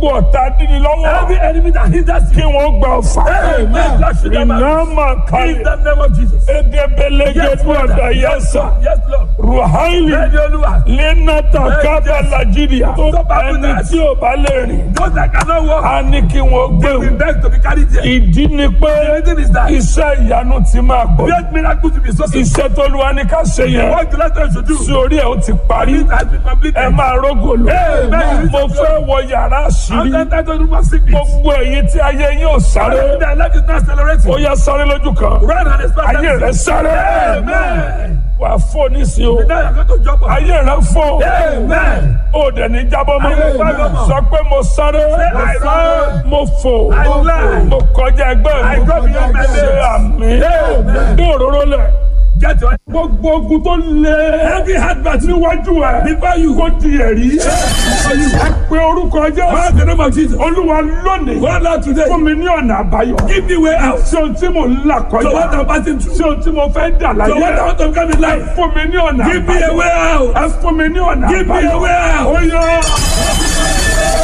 gbogbo ọ̀tá dídí lọ́wọ́ Every enemy that hinders kí you. wọ́n gba ọ̀fà Amen. That should never iná máa In kalẹ̀ the name of Jesus. egebelege Yes, Lord. gbọ́dọ̀ yẹsà Yes, Lord. ruhaili Bẹ́ẹ̀ni Olúwa. lẹ́nàtà kábà nàìjíríà Tó bá kú ẹni náà. tí ò bá lè rìn Those that cannot walk, á ní kí wọ́n gbé they will wọn. beg to be carried there. ìdí ni pé The reason is that iṣẹ́ ìyanu ti máa pọ̀ great miracle to be so simple. iṣẹ́ tó lu wa ní ká ṣe yẹn What the letter should do. sí orí ẹ̀ ó ti parí It has been completed. ẹ máa rógò lò Amen. mo fẹ́ wọ yàrá àṣírí I'm not to remove sickness. gbogbo èyí tí ayé yín ò sáré Their life is not accelerating. ó yá sáré lójú kan Run and expect ayé rẹ sáré Amen. wà á fò nísìnyí o Now you're going to jump on. ayé rẹ fò Amen. ó dẹ̀ ní jábọ́ mọ́ Amen. sọ pé mo sáré I run. mo fò I fly. mo kọjá ẹgbẹ́ I go beyond my mi ṣe limits. àmì Amen. bí òróró lẹ̀ Get your gbogbo ogun tó lé heavy heartbeat níwájú ẹ before you kó di ẹ̀rí ẹ pé orúkọ jẹ́ Call the name of Jesus. olúwa lónìí Go out today. fún mi ní ọ̀nà àbáyọ Give me way out. ṣé ohun tí mò ń là So what kọjá I'm passing through. ṣé ohun tí mo fẹ́ dà So what I láyé want to become in life. fún mi ní ọ̀nà Give me a àbáyọ way out. ẹ fún mi ní ọ̀nà Give me a àbáyọ way out. ó yọ.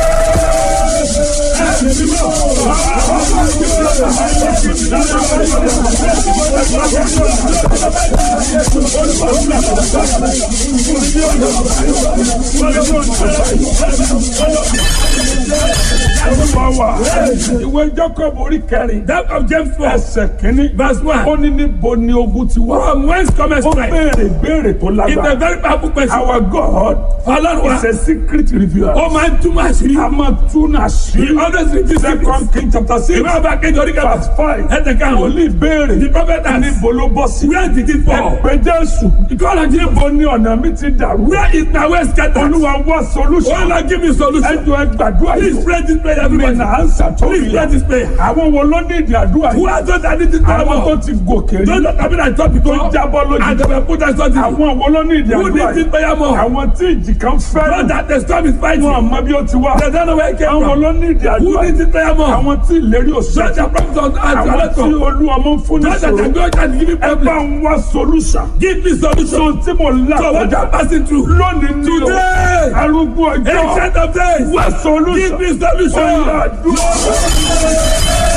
Olúwa wa ìwé Jacob orí kẹrin That of James 4. ẹsẹ̀ kínní Verse 1. ó ní níbo ni ogun ti wá. From whence cometh ó strength? béèrè béèrè tó It's a lágbára. very powerful question. Our God Ọlọ́run wa. is a secret revealer. Ó máa ń túmọ̀ àṣírí. a máa tún He àṣírí. always reveals Second secrets. King chapter six Ìwé ọba kejì orí kẹfà. verse five. Ẹsẹ̀ karùn-ún. Wòlíì béèrè The prophet asked, níbo ló bọ́ sí. Where did it fall? Ẹ̀pẹ́ Jésù. Ìkọ́lá jí Níbo ni ọ̀nà mi ti dàrú? Where is my way scattered? Olúwa wá Oh solution. Lord, give me solution. Ẹjọ́ ẹ gbàdúrà Please yìí. pray this prayer, Mi everybody. nà á ń sàtọ́ Please pray this prayer. Àwọn wo ló ní ìdí àdúrà Who yìí? are those that need this prayer Àwọn tó more? ti gòkè rí. Those that have been at top Tó before. jábọ́ lójú. And they were put at something. Àwọn wo ló ní ìdí Who àdúrà needs this yìí? prayer more? Àwọn tí ìjì kan Those fẹ́ràn. that the storm is fighting. Wọ́n àmọ́ bí ó ti wá. They don't know where it came Àwọn from. ló ní ìdí Who àdúrà needs yìí? this prayer more? Àwọn tí ìlérí Those òṣèlú. that promise us and Àwọn to tí olú ọmọ ń fún ní Those that sòrò. can go and give me Ẹ bá problem. ń wá solution. Give me solution. So tí mo là So what kọjá I'm passing through. lónìí ní o. Today. Arúgbó ọjọ́. Ancient of days. Wá solution. Give me solution. Ọ̀yà àdúrà.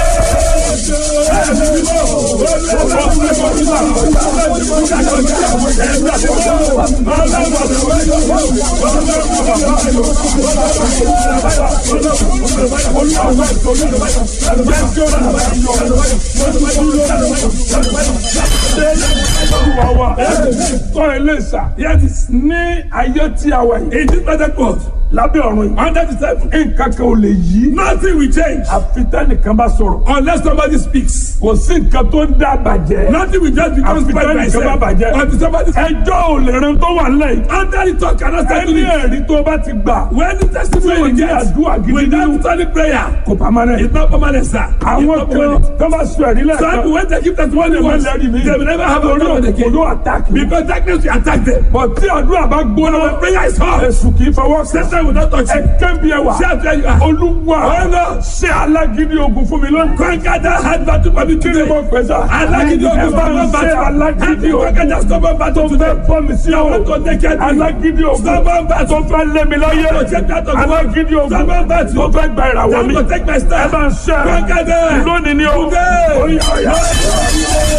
Olúwa wa. Tọ́ ilé ìsà. Yes, Ní ayé tí a wà yìí. in this present world, Lábẹ́ ọ̀run yìí. under the table, Nǹkan kan ò lè yí. nothing will change Àfi tẹ́nìkan bá sọ̀rọ̀. unless somebody speaks. Kò sí nǹkan tó ń dá bàjẹ́. Nothing will just become Àfi spoiled by tẹ́nìkan itself. bá bàjẹ́. Until somebody Ẹjọ́ ò lè ran tó wà lẹ́yìn. under the talk cannot settle Ẹni it. ẹ̀rí tó bá ti gbà. When the testimony Tí ò we ní get àdúrà gidi without nínú. solid prayer, Kò pamọ́ it's rẹ̀. not permanent, sir. It's Àwọn not kan permanent. tó bá sọ ẹ̀rí Some lẹ́ẹ̀kan. people when they give testimony Wọ́n lè once, má lẹ́rìí mi. they will never have a Torí problem òkò again. ló àtàkì. Because darkness will attack them. Bọ̀ tí àdúrà bá gbóná. When prayer is hot, Èṣù kì í fọwọ́ sí. Satan will not touch Ẹ you. kẹ́bi ẹwà. See how there you are. Olúwa Ọlọ́. ṣe alágídí ogun fún mi lónìí. Conquer that hard battle for me Kí ni today. mo pè sá? Alágídí Ẹ ogun bá ń stubborn ṣe battle. alágídí Happy conquer that ogun. stubborn battle today. Fẹ́ fọ́ mi sí I want to take care of you. Alágídí ogun. Stubborn battle. Tó fẹ́ lé mi láyé. To take that of Alágídí ogun. Stubborn battle. Tó fẹ́ gba ìràwọ̀ Time mi. to take my Ẹ stand. bá ń ṣe. Conquer them. Lónìí ni o. Today. Oya, oya.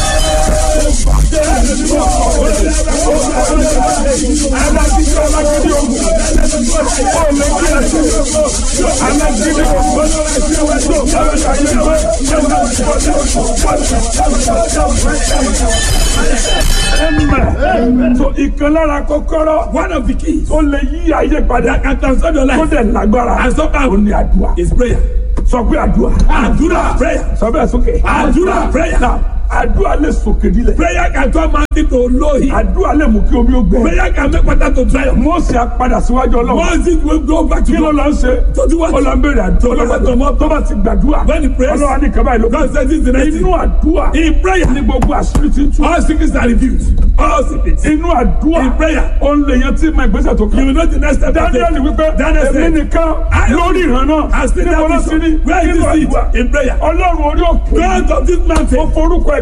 Alágídí alágídí ogun. Ó lè kí ẹ ṣe. Alágídí ogun. Ẹ̀mẹ̀. So ìkan lára kọ́kọ́rọ́ One of the keys tó lè yí ayé padà that can transform your tó life dẹ̀ lágbára. and somehow Ó ní àdúrà. is prayer. Sọ pé àdúrà. Àdúrà prayer. Sọ bẹ́ẹ̀ sókè. Àdúrà prayer. Náà, Àdúrà lè sòkè nílẹ̀. Prayer can turn mountain to low hill. Àdúrà lè mú kí omi ó gbẹ. Prayer can make water to dry up. Mósè á padà síwájú Ọlọ́run. Once it will go back to Kí ló God. lọ ń ṣe? To do what? Ó lọ ń béèrè àdúrà. Ọlọ́run tó mọ́. Tó bá ti gbàdúrà. When he prays, Ọlọ́run á ní kaba ìlú. God says this is the next Inú thing. àdúrà In prayer, ní gbogbo àṣírí ti ń tú. all secrets are revealed. All secrets. Inú àdúrà In prayer, ó ń lè yan tí ma ìgbésẹ̀ tó you kàn. will know the next step. to Daniel take. wípé Daniel èmi said, nìkan I- lórí ìran náà. I still Níbo ló have ti rí? vision. Where Nínú is this àdúrà. seed? In prayer. Ọlọ́run orí òkè. God of this Ó mountain. forúkọ ẹ̀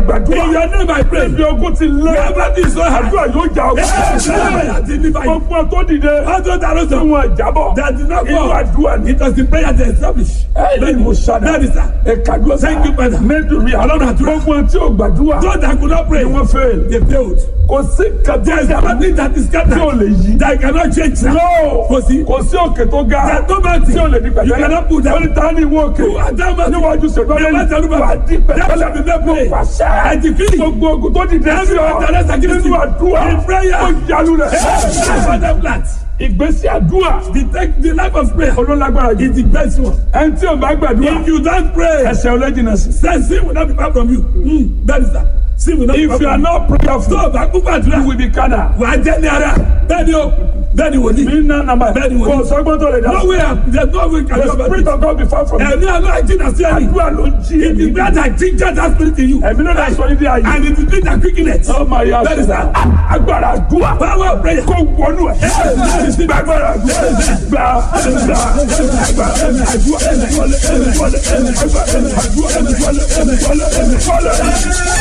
gbàdúrà. In your name I pray. Ibi ogun ti lé. Wherever this is so hard. Àdúrà yóò jà ogun. That deliver you. Ọgbọ́n tó dìde. Although that was Tí wọ́n jábọ̀. that did not Inú fall. àdúrà ni. It was the prayer they established. Ẹ̀yin mo ṣàdá. That is that. Ẹ̀kadúrà. Thank you, Father. Mẹ́tòrí Ọlọ́run àdúrà. Gbogbo tí o gbàdúrà. Those that could not pray, Ni wọ́n fail. they failed. Kò sí There is kàtí nothing that is tí o scattered lè yí. that cannot change. sir. No. Kò sí. Kò sí òkè tó ga. There is no mountain Tí o lè di pẹ̀tẹ́lẹ̀. you cannot put down. Ó ní ta ni ìwọ òkè. You are down mountain. Níwájú ṣègbọ́n You are down lẹ́yìn. Wà á di That pẹ̀tẹ́lẹ̀. shall be made plain. Pàṣẹ. I decree. Gbogbo ogun tó dìde sí Every ọ. battle that's against Nínú you. àdúrà. In prayer. Ó yalu rẹ̀. Father plant. Ìgbésí àdúrà. The, take, the life of prayer Olólágbára jù. is the best one. Ẹni tí o bá gbàdúrà. If you don't pray, Ẹsẹ̀ ọlẹ́jìnà sí. then sin will not be far from you. Mm, that is that. Sin will not be If far you are from you. not prayerful, Tó o bá kú you gbàdúrà, will be carnal. wà á jẹ́ ní ara. Bẹ́ẹ̀ni o, bẹ́ẹ̀ni wòlíì. Mi ná nàmbà. Bẹ́ẹ̀ni wòlíì. Kò sọ́gbọ́n tó lè dá. No way, there is no way can The you spirit of God be far from you. Ẹ̀mí àlọ́ àjìnà sí ẹ̀mí. Àdúrà ló ń jí It is èmi. God that ginger that spirit in you. Ẹ̀mí ló dá sọ ní dí ayé. And it is God that quicken it. Ó máa yá That is that. Agbára àdúrà. Power of prayer. Kó wọnú ẹ̀. Gbàgbára àdúrà. Gbà gbà gbà àdúrà. Wọlé wọlé àdúrà. Wọlé wọlé.